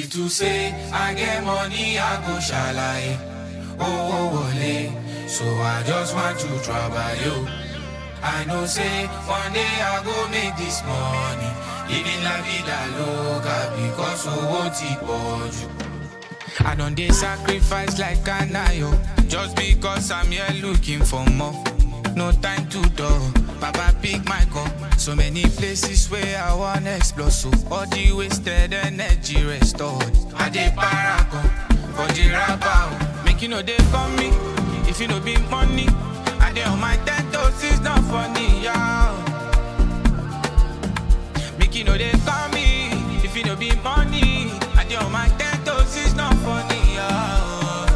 If to say I get money, I go shalaye. Oh, oh, wole. So I just want to trouble you. I know say one day I go make this money. Living la vida loca because owó ti pọ̀ jù. I don't dey sacrifice like Kanayo just because I'm here looking for more. No time to dull. Baba pick my cup. So many places where I wanna explore. So all the wasted energy restored. I dey paragon for the rapper. Make you know they call me if you know be money. I dey on my ten toes, it's not funny, y'all. Make you know they call me if you know be money. I dey on my ten toes, it's not funny, y'all.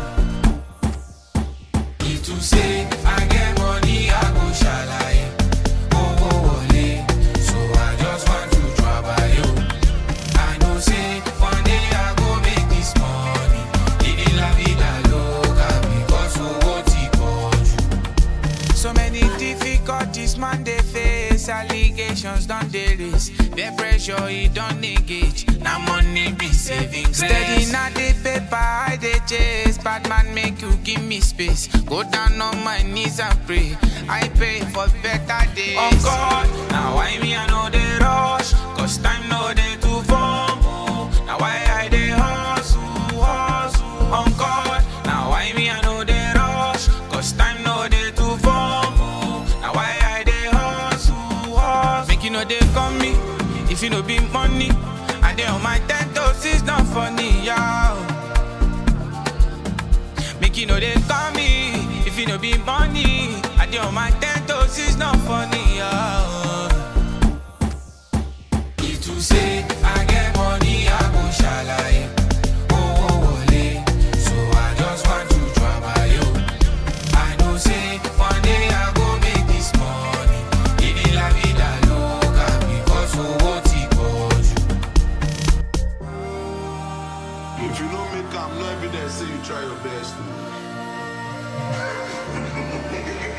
If to say I get money, I go shalaye. Oh, oh, wole. So I just want to trouble you. I know say one day I go make this money. Living la vida loca because owó ti pọ̀ jù. So many difficulties man dey face, allegations don dey raise, the pressure e don engage. Na money be saving grace. Steady na the paper I dey chase, bad man make you give me space. Go down on my knees and pray, I pray for better days. On God, na why me I no dey rush, cause time no dey to fumble. Na why I dey hustle, hustle. On God, na why me I no dey rush, cause time no dey to fumble. Na why I dey hustle, hustle. Make you no dey come me if you no be money. I dey on my ten toes, it's not funny, y'all. Make you know they call me if you no be money. I dey on my ten toes, it's not funny, y'all. If to say I get money, I go shalaye. Oh, oh, wole. So I just want to trouble you. I know say one day I go make this money. Living la vida loca because owó ti pọ̀ jù. If you don't make am, no evidence say you try your best.